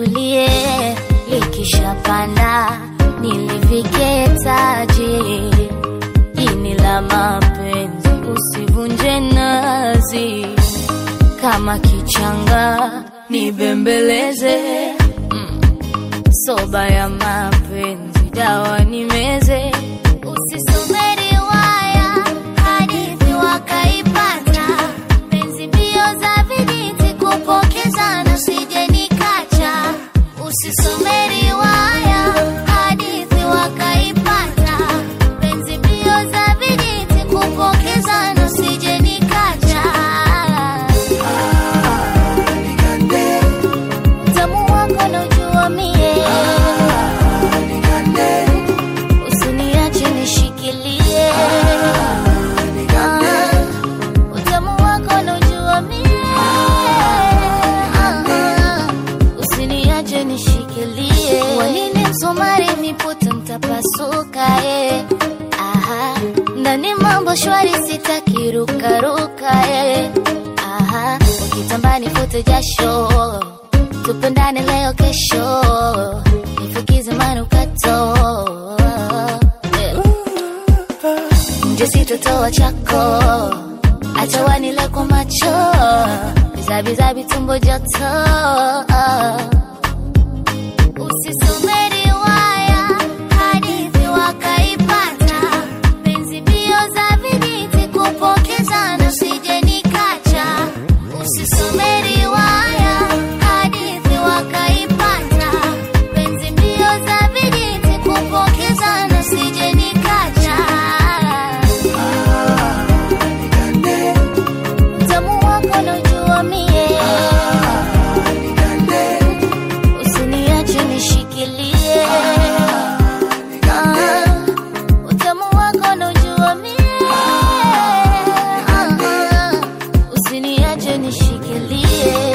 litulie, likishapanda nilivike taji. Ini la mapenzi usivunje nazi, kama kichanga nibembeleze. Mm. Soba ya mapenzi dawa nimeze, usisome riwaya hadithi wakaipata, penzi mbio za vijiti kupokezana, sije nikacha. Usisome riwaya hadithi wakaipata, penzi mbio za vijiti kupokezana, sije nikacha. Utamu wako naujua mie, usiniache nishikilie. Ah, Utamu wako naujua mie, Ah, usiniache nishikilie. Wanini msumari miputa mtapasuka eh. Aha, ndani mambo shwari sitaki rukaruka eh. Aha, ukitamba nifute jasho tupendane leo kesho nifukize manukato Eh. nje sitotoa chako acha wanile kwa macho bizabizabi tumbo joto usisome riwaya hadithi wakaipata penzi mbio za vijiti kupokezana usije nikacha usisome riwaya hadithi wakaipata penzi mbio za vijiti kupokezana usije nikacha utamu wako naujua mie usiniache nishikilie Ah, utamu wako naujua mie Ah, usiniache nishikilie